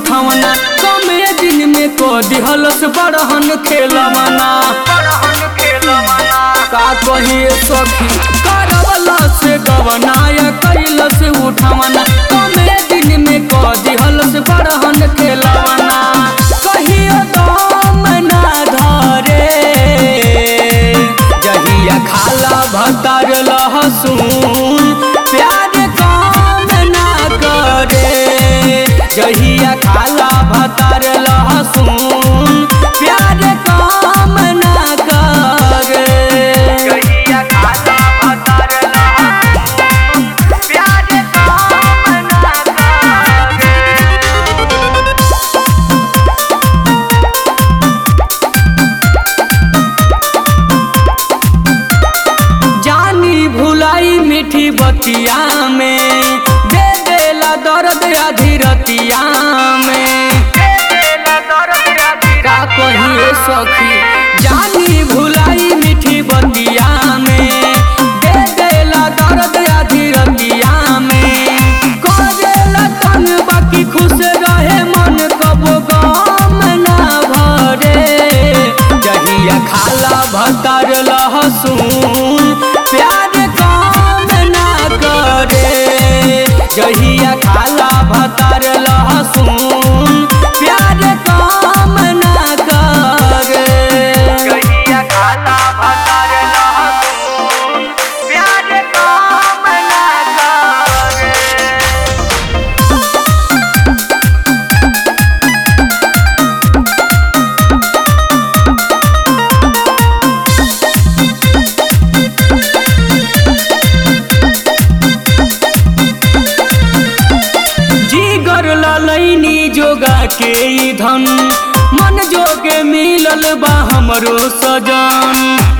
उठवना कमे दिन में को दिहलस बड़हन खेलवना का कहिए सखी करवला से गवनाया कैलस उठवना कमे दिन में को दिहलस बड़हन खेलवना कहियो दम ना धरे जहिया खाला भतर लहसुन प्यार काम ना करे जहिया खाला भतर लहसुन प्यार काम ना करे जहिया खाला भतर लहसुन प्यार काम ना करे जानी भुलाई मीठी बतिया में दे देला दर्द आधी रतिया में का कहिए सखी जानी भुलाई मीठी बतिया में दे देला दर्द आधी रतिया में करेला तन बाकी खुश रहे मन कबो गम ना भरे जहिया खाला भतर लहसुन प्यार काम ना करे जहिया खाला भतर लहसुन प्यार काम ना करे जहिया खाला भतर लहसुन प्यार काम ना करे जीगर ललैनी जोगा के ई धन मन जोगे मिलल बा हमरो सजन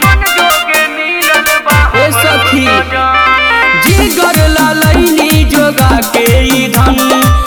ए सखी जीगर ललैनी जोगा के ई धन